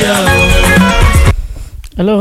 yá o. hello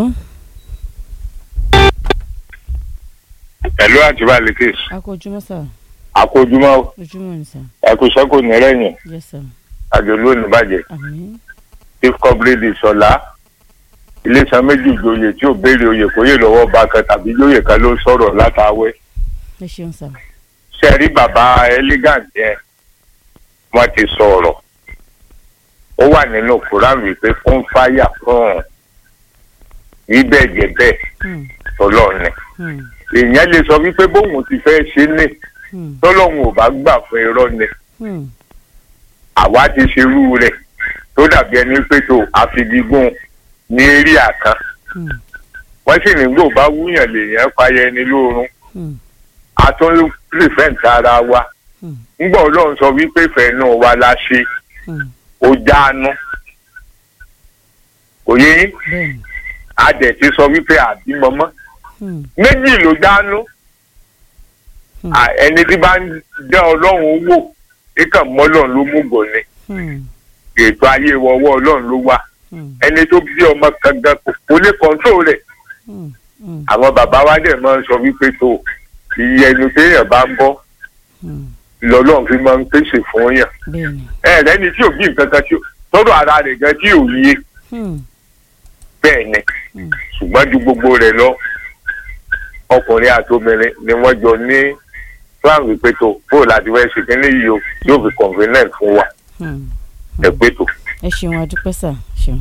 ẹ̀lú àti balikis akójúmọ́ sà àkójúmọ́ ojúmọ́ ni sà ẹ̀kúṣẹ́ kò ní rẹ̀yìn yes sà àjòlú oníbàjẹ́ àmín chief comrade sọlá iléeṣẹ́ méjì ìjòyè tí ò béèrè oyè kóyè lọ́wọ́ bá kan tàbí ìjòyè kan ló sọ̀rọ̀ látàwẹ́ ẹ ṣeun sà sẹ́rí bàbá elegant yẹn wọ́n ti sọ̀rọ̀ ó wà nínú koran wípé fún fáyà fún rí bẹ́ẹ̀ jẹ́ bẹ́ẹ̀ Hmm, tọ́lọ́ọ̀ni hmm, èèyàn lè sọ wípé bóun ti fẹ́ ṣe ní hmm, tọ́lọ́hun ò bá gbà fún irọ́ ni hmm, àwa ti ṣerú rẹ̀ tó dàbí ẹni pé tó àfigigún ní eré àkàn hmm, wọ́n sì nígbò bá wúyàn lèèyàn fàyẹ ẹni lóorun hmm, a tún rìfẹ́ǹtì ara wa hmm, ńgbà ọlọ́run sọ wípé fẹ̀ẹ́nù wa la ṣe hmm. ó jáánú òye yín bẹ́ẹ̀ni a dẹ̀ ti sọ wípé àbímọ mọ́ hmm, méjì ló jáánú Hmm. À, ẹni tí bá ń dá ọlọ́run wò kíkàn mọ́ ọlọ́run ló mú gọ̀ ni hmm, ètò ayé wọ́wọ́ ọlọ́run ló wà hmm, ẹni tó bí ọmọ kan gan kò kó lè kọ́ńtró rẹ̀ hmm, hmm, àwọn bàbá wa dẹ̀ máa ń sọ wípé tó iye ẹnu téèyàn bá ń bọ́ hmm. lọ́lọ́run fi máa ń pèsè fún yàn bẹ́ẹ̀ni ẹ lẹ́ni tí ò bí nǹkan kan tí ó tọ́dọ̀ ara rẹ̀ gan tí ò yé hmm, bẹ́ẹ̀ ni hmm, ṣùgbọ́n ju gbogbo rẹ̀ lọ ọkùnrin àti obìnrin ni wọ́n jọ ní plan wípé tó bó láti fẹ́ ṣe kínní yìí o yóò fi convenient fún wa hmm. ẹ pé tó. ẹ ṣeun adúpẹ́ sà ṣeun.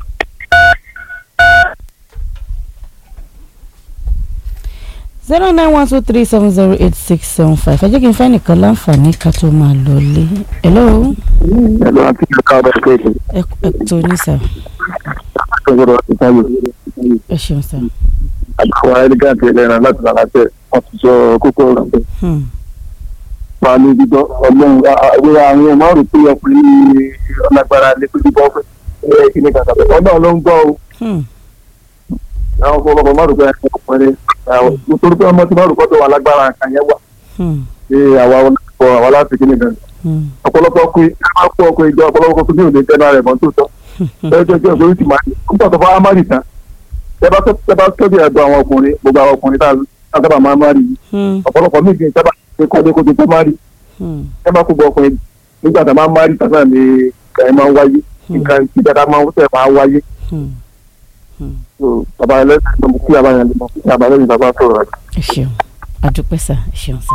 zero nine one two three seven zero eight six seven five ẹ jẹ́ kí n fẹ́ nìkan láǹfààní ká tó máa lọ lé hello ẹ̀lú àti ìjọba ọ̀rọ̀ kéèké ẹ ẹ tó ní sà ọ̀rọ̀ ìtàgé ẹ ṣeun sà. àdúgbò ẹlẹ́gàntì ẹlẹ́ran láti lára tẹ̀ wọ́n ti sọ kókó ọ̀rọ̀ pé Hmm, máa ní dídọ́ ọlọ́run àwọn àwọn ọmọ rò pé ọkùnrin ní ọlágbára lè pé dídọ́ pé ẹ kí ni kàkà pé ọlọ́run ló ń gbọ́ o hmm, àwọn ọmọ ọmọ má rò pé ọkùnrin nítorí pé ọmọ tí má rò pé ọwọ́ alágbára kan yẹn wà hmm, ṣé àwa ọlọ́pọ̀ àwa láti kí ni gan hmm, ọ̀pọ̀lọpọ̀ ọkùnrin ẹ máa kó ọkùnrin jọ ọ̀pọ̀lọpọ̀ ọkùnrin tí ò ní tẹ́lá rẹ̀ mọ́ tó tọ́ ẹjọ́ jẹ́ òṣèré ti máa ń pọ̀ tó fọ́ amárì tán ẹ bá tó ẹ bá tóbi ẹ̀dọ̀ àwọn ọkùnrin gbogbo àwọn ọkùnrin tá a sábà máa márì yìí hmm, ọ̀pọ̀lọpọ̀ míì kì í sábà ṣe kọ́ ọdún kó tó tó márì hmm, ẹ bá kó gbọ́ ọkùnrin nígbà tá a máa márì tán náà ni nǹkan ẹ máa ń wáyé nǹkan tí dáadáa máa ń tẹ̀ máa wáyé hmm, hmm. So, bàbá ẹlẹ́sìn ló mú kí abáyẹn lè mọ̀ kí abáyẹn bàbá sọ̀rọ̀ rẹ̀. ẹ ṣeun adúpẹ́ sà ẹ ṣeun sà.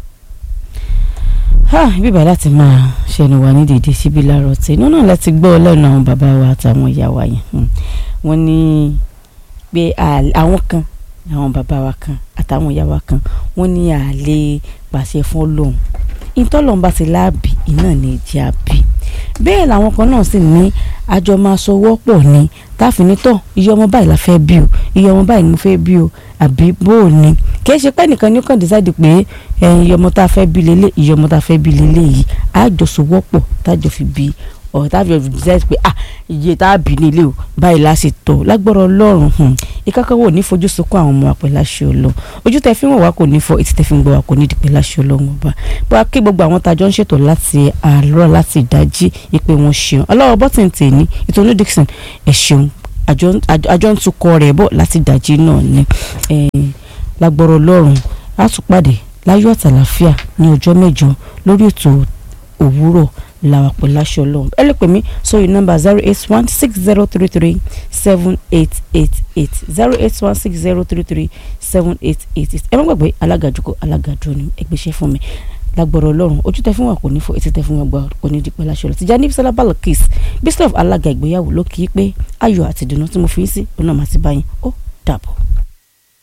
ha bíbá láti máa ṣẹnu wa ní dèdè síbi láàárọ̀ tí inú náà láti gbọ́ lẹ́nu àwọn bàbá wa àtàwọn ìyá wa yẹn Hmm. wọ́n ní pé à- àwọn kan àwọn bàbá wa kan àtàwọn ìyá wa kan wọ́n ní àlè pàṣẹ fún Ọlọ́run ìtọ́lọ́run bá ti láàbì iná ní ìjẹ́ àbí bẹ́ẹ̀ làwọn kan náà sì ní àjọ máa sọwọ́ pọ̀ ní táfinítọ̀ iye ọmọ báyìí la fẹ́ bí o iye ọmọ báyìí ni mo fẹ́ bí o àbí bó o ní kì í ṣe pé nìkan ní kàn dísáìdì pé ẹ̀yin iye ọmọ tá a fẹ́ bí lélẹ̀ iye ọmọ tá a fẹ́ bí lélẹ̀ yìí àjọ sọwọ́ pọ̀ tájọ fi bí ọ̀rọ̀ tá a fi dísáìdì pé ah iye tá a bí nílé o báyìí la sì tọ̀ lágbọ́rọ̀ ọlọ́run hùn ìkákan wò ní fojú sunkún àwọn ọmọ àpẹ láṣẹ ọlọ ojú tẹ fi ń wọ̀ wá kò ní fọ etí tẹ fi ń gbọ́ wá kò ní dìpẹ́ láṣẹ ọlọ́run ọba bá a kí gbogbo àwọn tájọ ń ṣètò láti àárọ̀ láti ìdájí ìpè wọn ṣeun ọlọ́wọ́ bọ́tìn tèmi ìtọ́nú Dixon ẹ̀ ṣeun àjọ àjọ- àjọ ń tukọ̀ rẹ̀ bọ̀ láti ìdájí náà ni eh, lágbọ́rọ̀ ọlọ́run á tún pàdé láyọ̀ àtàlàfíà ní ọjọ́ mẹ́jọ lórí ètò òwúrọ̀ làwà pẹ̀lú aṣọ ọlọ́run ẹ lè pè mí sórí nọ́mbà zero eight one six zero three three seven eight eight eight zero eight one six zero three three seven eight eight eight ẹ má gbàgbé alágàjùkọ alágàjù ni ẹgbẹ́sẹ̀ fún mi lágbọ̀rọ̀ ọlọ́run ojú tẹ fún wa kò ní fọ etí tẹ fún wa gbà kò ní dípẹ́ láṣọ lọ tìjà ní bisola balakis bishop alága ìgbéyàwó ló kì í pé ayọ̀ àti ìdùnnú tí mo fi ń sí ọ̀nà màtí báyìí ó dàbọ̀.